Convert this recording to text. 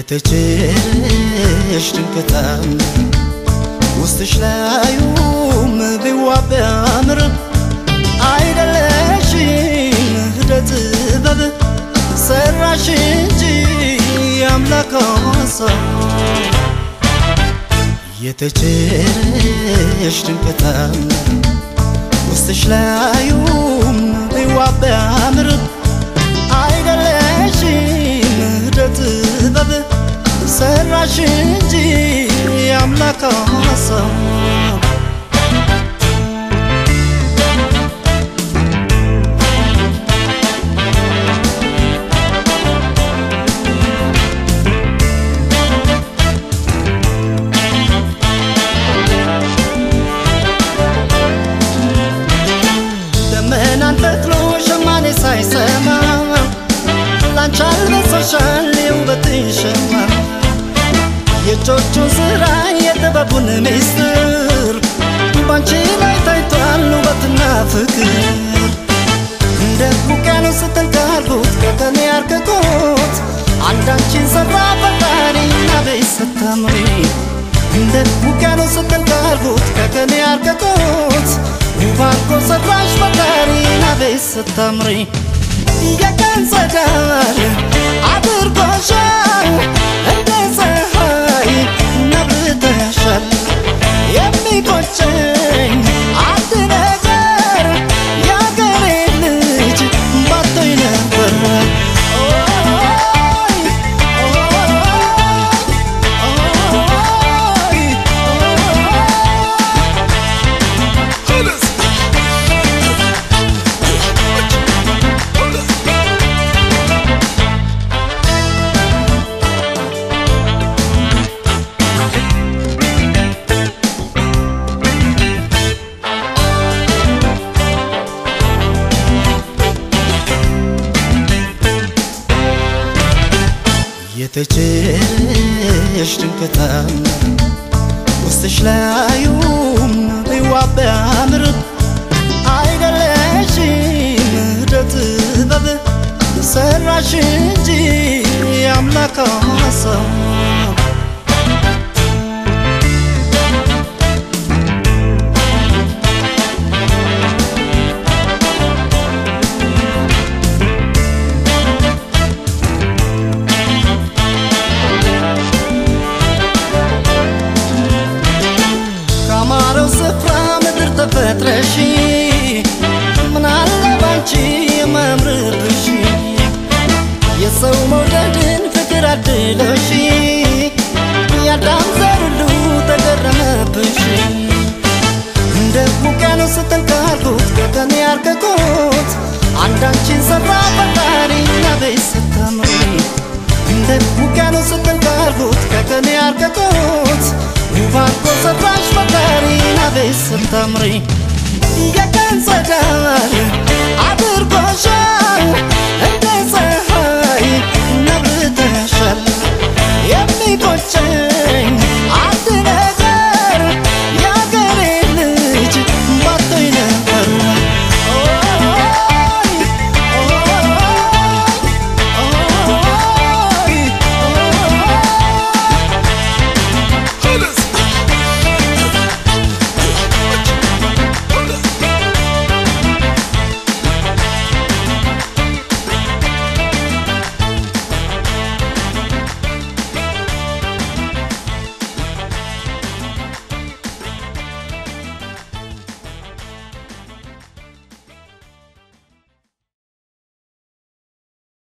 የተቸረሽ ድንቅታም ውስጥሽ ላዩም ቢዋብ ቢያምር አይደለሽም ህደ ጥበብ ሰራሽ እንጂ የአምላክ ሀሳብ የተቸረሽ ድንቅታም ውስጥሽ ላዩም ቢዋብ ቢያምር አይደለሽም ህደ ጥበብ ሰራሽ እንጂ የአምላክ ሀሳብ ደመናን ተክሎ ሸማኔ ሳይሰማ ላንቺ አልበሰሻል የውበትሽ ሸማ የእጆቹን ስራ የጥበቡን ሚስጥር ባንቺ ላይ ታይቷል ውበትና ፍቅር እንደ ውቅያኖስ ስትንካልኩት ከቀን ያርቅቁት አንዳንቺን ሰራ ፈጣሪና ቤት ስታምሪ እንደ ውቅያኖስ ስትንካልኩት ከቀን ያርቅቁት ውብ አድርጎ ሰራሽ ፈጣሪና ቤት ስታምሪ የቀን ፀዳል አድርጎሻል እንደ ፀሐይ ነብተሻል የሚቆጨኝ አንድ ነገር የአገሬ ልጅ ባቶኝ ነበር ኦይ ኦይ የተቸረሽ ድንቅታም ውስጥሽ ላዩም ቢዋብ ቢያምር አይደለሽም ህደ ጥበብ ሰራሽ እንጂ የአምላክ ሀሳብ ካማረው ስፍራ ምድር ተፈጥረሽ ምናለ ባንቺ የማምርብሽ የሰው መውደድን ፍቅር አድሎሽ ያዳም ዘር ሁሉ ተገረመብሽ እንደ ውቅያኖስ ስትንካልኩት ከቀን ያርቅቁት አንዳንቺን ሰራ ፈጣሪና ቤት ስታምሪ እንደ ውቅያኖስ ስትንካልኩት ከቀን ያርቅቁት ውብ አድርጎ ሰራሽ ፈጣሪና ቤት ስታምሪ የቀን ፀዳል አድርጎሻል እንደ ፀሐይ ነብተሻል የሚቆጨኝ